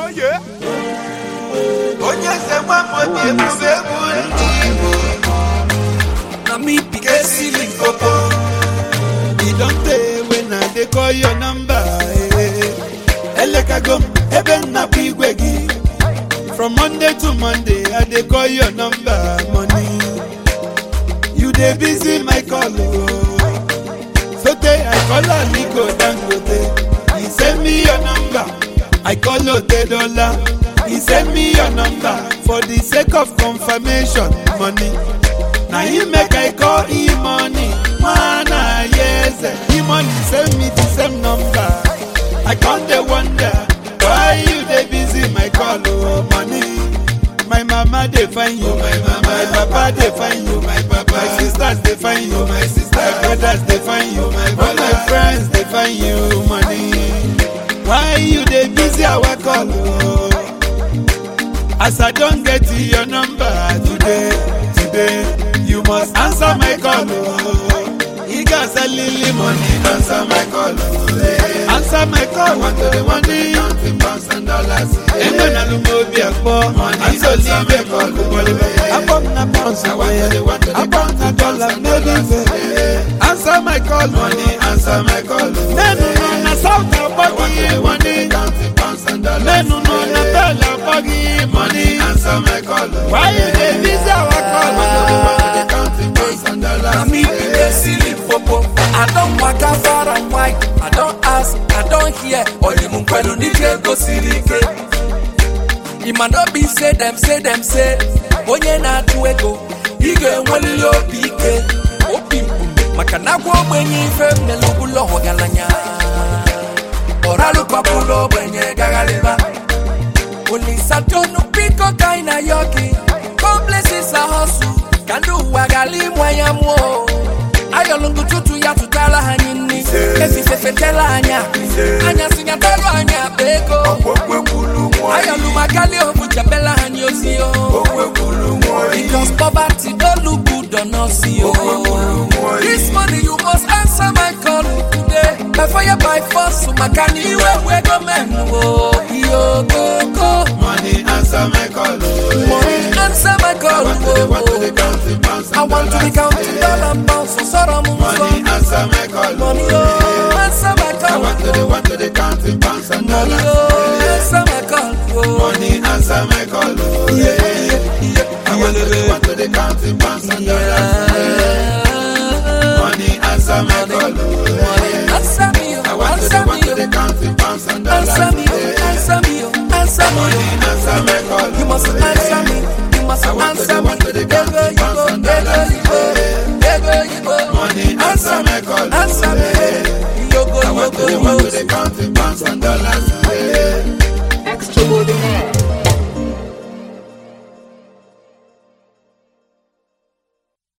onye eze nwamobi ebube egwu ndị igbo na me be kesili mpopo e don tey when i dey call your number eh. elekago m ebe m nakwa igwe gị from monday to monday i dey call your number money you dey busy my call o sotey i call aliko dangote he send me your number i call otedola he send me your number for the sake of confirmation money na him make i call him money nwana yeze him money send me the same number i con dey wonder why you dey busy my call o money my mama dey find you my mama my papa dey find you my papa my sisters dey find you my sisters my brothers dey find you my brother all my friends dey find you money why you dey busy our call o. As I don't get to your number today, today, you must answer my call. Oh. You got a lily money, answer my call. Oh. eh. Answer my call. Want to the money, counting pounds and dollars. Ain't gonna look more be a poor. I'm so leave a call. I bought na pounds away. I bought na dollar, no leave Answer my call. Money, answer my call. No, no, no, na south of body money. Counting pounds and dollars. No, no, no, na dollar body money. Answer my call. Why you dey busy our call? Counting pounds and na dollars. me be the silly popo i don waka far and wide i don ask i don hear oyimunkwelu n'ike gosiri ike ịma no be say dem say dem say onye na-atụ ego ị ga-enwelili obi ike obi mkpu maka na agwa ogbenye ife mmelụbụlọ ọgaranya ọralụkwapụlụ ogbenye gagharịba olisatonu biko ka anyị na yoki complexes a hustle ka ndị ụwa ghara ịmụ anya mụọ ayọlụngụ tutu ya tụtara ha anyị nri ezifefetela anya anya sinyatelu anyị akpa ego ayọlụmagali obuchapela ha anyị ozi o because poverty no look good on us yo this money you must answer my call today by fire by force maka na iwe we gọọmenti o iyo koko Money answer my call. Oh. money answer my call Want to the, want to the o. counting pounds I and want to be dollars. counting dollar pounds so sorrow mo Money sọ. answer my call. Money Oh. oh, answer my I call. want to the, want to the counting pounds and Money dollars. oh, answer my call. Oh. Money answer my call. Oh. Yeah, yeah, yeah. I want to the, want to the counting pounds and dollars. Yeah. Money answer my call. Oh. Money answer me, I oh, want to the, answer want to me, the oh. counting pounds and dollars. answer me, oh, answer me, oh, answer me. Money oh. answer my call. You must Oh. answer me. You must I want to answer the, me. want to the Ego counting you pounds go, and ego dollars. you go, ego you go. Money answer my call. Answer me. Yogo, I want to yogo, the, want to yogo. the counting pounds and dollars.